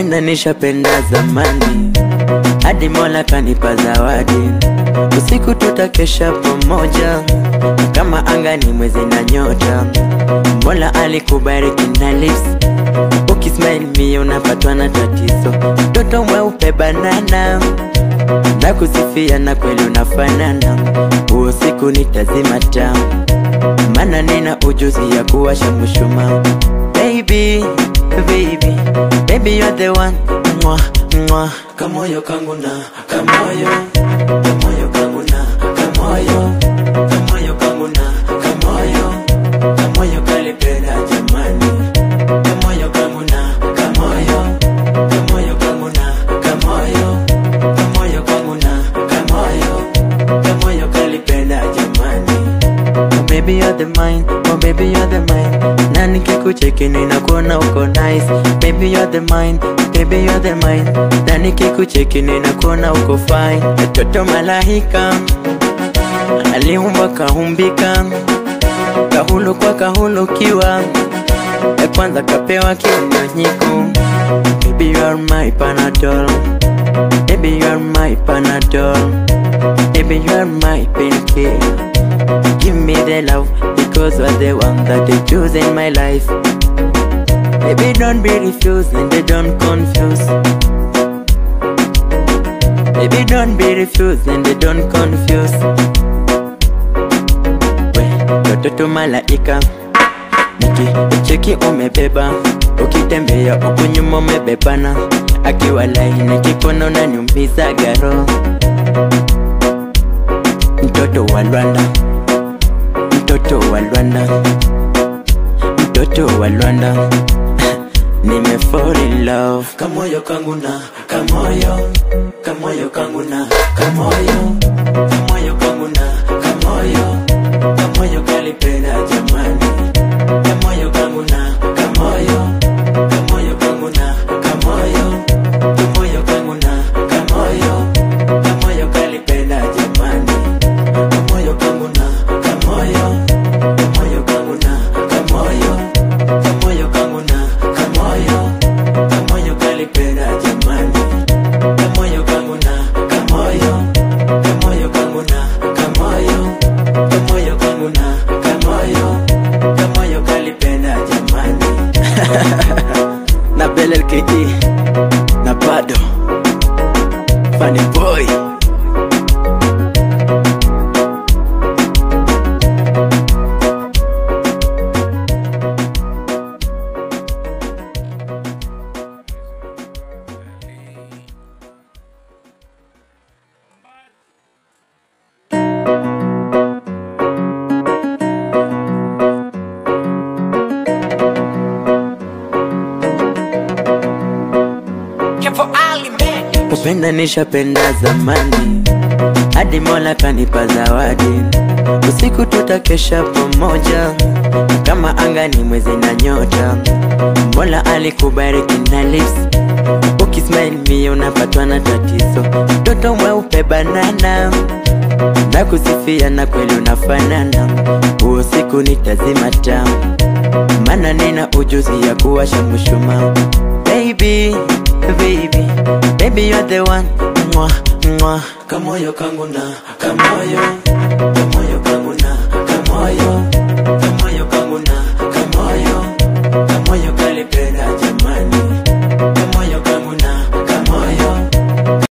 Kupenda nishapenda zamani, hadi Mola kanipa zawadi. Usiku tutakesha pamoja, kama anga ni mwezi na nyota. Mola alikubariki na lips, ukismile mie unapatwa na tatizo. Mtoto mweupe banana, na kusifia na kweli unafanana. Huo siku nitazima taa, maana nina ujuzi ya kuwasha mshumaa. Baby, baby, baby you're the one mwa, mwa. Kamoyo kangu na kamoyo, kamoyo kangu na kamoyo, kamoyo kangu na kamoyo, kamoyo kalipenda jamani, kamoyo kangu na kamoyo, kamoyo kangu na kamoyo, kamoyo kangu na kamoyo, kamoyo kalipenda jamani. Oh baby you're the mine, oh baby you're the mine Na nikikucheki ninakuona uko nice Baby you're the mine, baby you're the mine Na nikikucheki ninakuona uko fine Mtoto malaika Aliumba kaumbika Kahulu kwa kahulukiwa Ya kwanza kapewa kinyonyiku Baby you are my panadol Baby you are my panadol Baby you are my painkiller Give me the love because you're the one that I choose in my life. Baby, don't be refused and they don't confuse. Baby, don't be refused and they don't confuse. We, watoto malaika, nikicheki umebeba, ukitembea huku nyuma umebebana, akiwa laini kikono unaniumiza garo, mtoto wa Rwanda mtoto wa Rwanda, mtoto wa Rwanda nime fall in love. Kamoyo kangu na kamoyo, kamoyo kangu na kamoyo, kamoyo kangu na kamoyo, kamoyo kalipenda jamani, kamoyo kangu na kamoyo, kamoyo kangu na kamoyo, kamoyo kangu na kamoyo, kamoyo kalipenda jamani, kamoyo kangu na kamoyo, kamoyo kangu na kamoyo, kamoyo kangu na kamoyo, kamoyo kalipenda jamani, kamoyo kangu na kamoyo, kamoyo kangu na kamoyo, kamoyo kangu na kamoyo, kamoyo kalipenda jamani. na Bell LKE na bado Funny boy Kupenda nishapenda zamani, hadi Mola kanipa zawadi. Usiku tutakesha pamoja, kama anga ni mwezi na nyota. Mola alikubariki na lips, ukismile mie unapatwa na tatizo. Mtoto mweupe banana, na kusifia na kweli unafanana. Huo siku nitazima taa, maana nina ujuzi ya kuwasha mshumaa. Baby, baby, baby you're the one mwa, mwa. Kamoyo kangu na kamoyo,